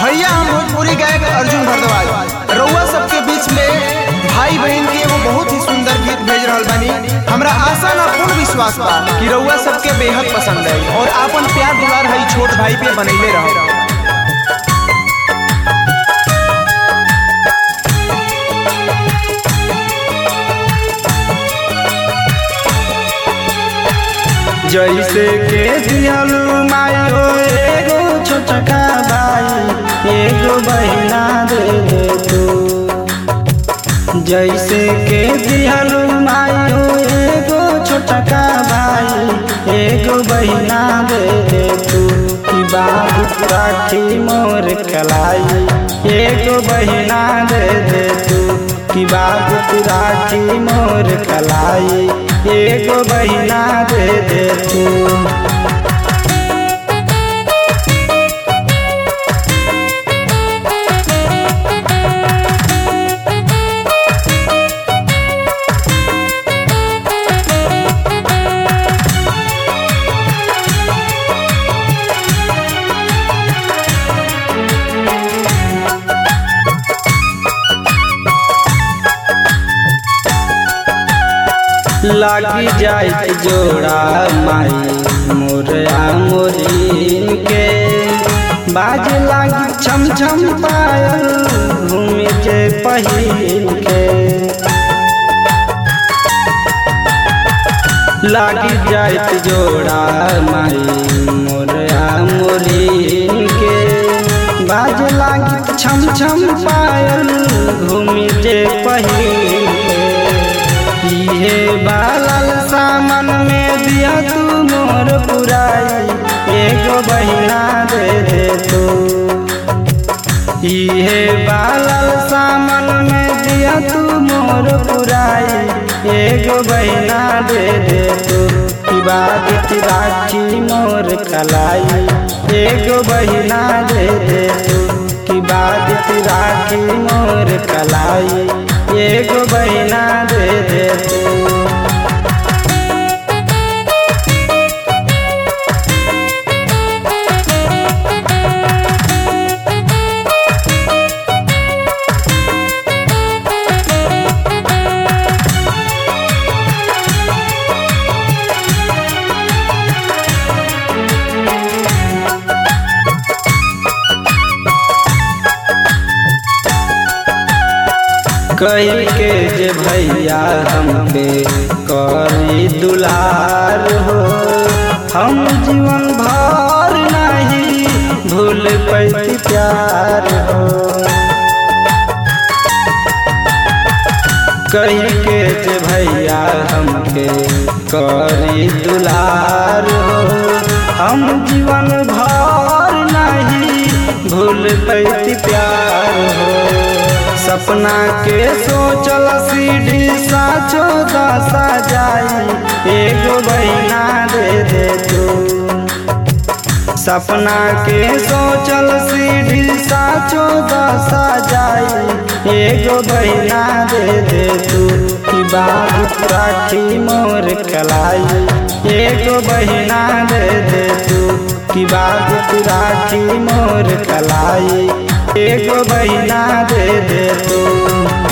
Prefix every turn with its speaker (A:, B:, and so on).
A: भैया हम भोजपुरी गायक अर्जुन भारद्वाज रउआ सबके बीच में भाई बहन के एगो बहुत ही सुंदर गीत भेज रहल बानी हमरा आशा ना पूर्ण विश्वास बा कि रउआ सबके बेहद पसंद आई और आपन प्यार दुलार हई छोट भाई पे बनैले रहो
B: जैसे के दियलू मायो एगो छोटका भाई एगो बहिना दे दे तू जैसे के दियलू मायो एगो छोटका भाई एगो बहिना दे दे तू कि बाबू राखी मोर कलाई एगो बहिना दे दे तू कि बाबू राखी मोर कलाई एगो बहिना दे दे तू लागी जाए जोड़ा माई मोरया मोरीन के बाज लागी छम छम पायल घूमे के पहिन के लागी जाए जोड़ा माई मोरया मोरीन के बाज लागी छम छम पायल घूमे के पहिन के इहे बालल सामन में दिया तू मोर पुराई एगो बहिना दे दे तू इहे बालल सामन में दिया तू मोर पुराई एगो बहिना दे दे तू की बात राखी मोर कलाई एगो बहिना दे दे तू की बात राखी मोर कलाई एगो बहिना दे दे तू कही के जे भैया हम पे करी दुलार हो हम जीवन भर नहीं भूल पैती प्यार हो कही के जे भैया हम पे करी दुलार हो हम जीवन भर नहीं भूल पैती प्यार हो सपना के सोचल सीढ़ी साचो दशा जाई एगो बहिना दे दे तू सपना के सोचल सीढ़ी साचो दशा जाई एगो बहिना दे दे तू कि बाबू राखी मोर कलाई एगो बहिना दे दे तू कि बाबू राखी मोर कलाई एगो बहिना दे दे तू